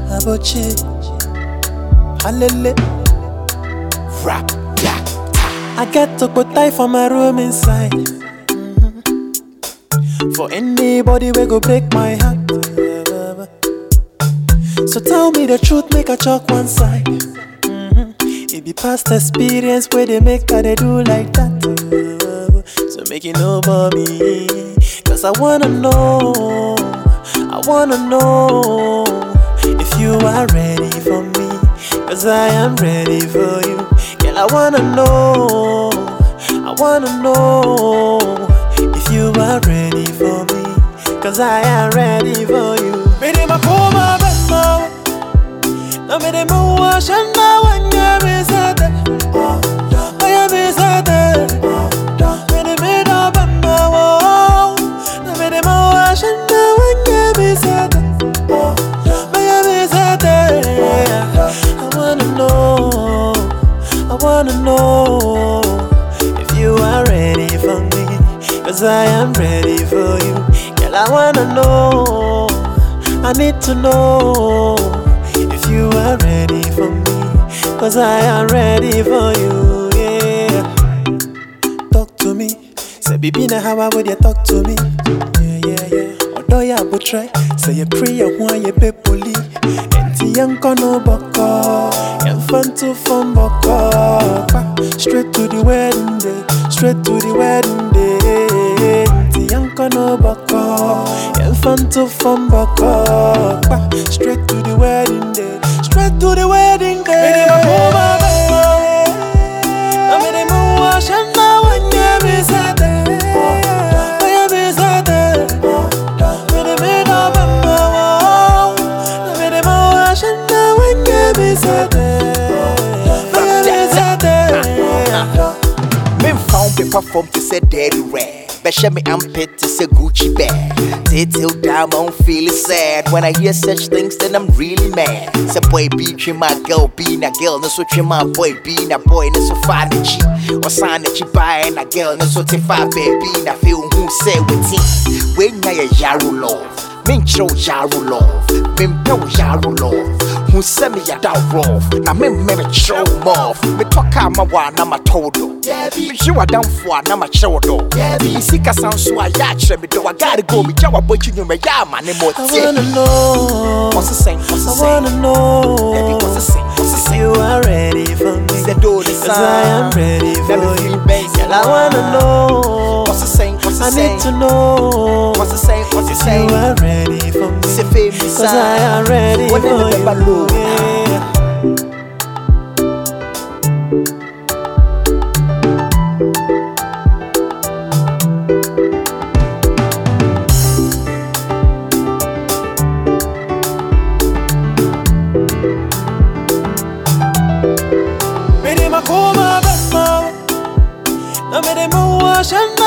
Aboche, Halele. Rap, yeah. I get to put tie for my room inside. Mhm. For anybody we go break my heart. So tell me the truth, make a chalk one side. Mhm. It be past experience where they make how they do like that. So make it know about me. Cause I wanna know, I wanna know if you are ready for me. Cause I am ready for you. Girl, I wanna know, I wanna know if you are ready for me. Cause I am ready for you. Mede makoma bema, na mede muwa shana wanya bezade. Wanya bezade. Mede meda bema wo, na mede muwa shana wanya bezade. Wanya bezade. I wanna know, I wanna know if you are ready for me. Cause I am ready for you. Girl, I wanna know, I need to know if you are ready for me. Cause I am ready for you, yeah. Talk to me, say, baby, now how would you talk to me? Yeah, yeah, yeah. Although you would try, say, you pray, you want, you pay police. Enti yanko no boko Yan fan to fan boko Pa, Straight to the wedding day Straight to the wedding day Enti yanko no boko Yan fan to fan boko Pa, Straight to the wedding day Straight to the wedding day Mede makoma bema Na mede muwa shana wanya bizade Wanya bizade Mede meda bema wo Na mede muwa shana wanya bizade Wanya bizade memfa wo pepa fam te sɛ daddy rag bɛhyɛ me ampet te sɛ gucci bag till down I don't feel sad when I hear such things then I'm really mad Say boy be trim my girl be na girl no so trim my boy be na boy no so fine the chi or sign that you buy na girl no so te fa baby na feel who say with it when ya ya yaro love menkyerɛ wo yaro love mempɛ wo yaro love hu sɛ meyɛda rof na memmɛ mekyerɛ wo mɔf metɔ kaa ma wɔ a na matɔ wo dɔ mehwe w'adamfo a na makyerɛ wo dɔ mesi kasa nso a yɛ akyerɛ me dɔ wagare go megya wabɔkyi nnwuma yɛ ama ne I mɔtie wanna know ɔse sɛn ɔse I sɛn wanna Baby, know ɔse sɛn ɔse if sɛn you are ready for me. sɛ do ne Cause I am ready for you. Girl, I wanna know. ɔse sɛn ɔse I need to sɛn know ɔse sɛn ɔse if you sɛn are ready for me. sɛ fɛ mi Cause I am ready for Wɔne ne bɛba you. low. Yeah. Mede makoma bema Na mede muwa shana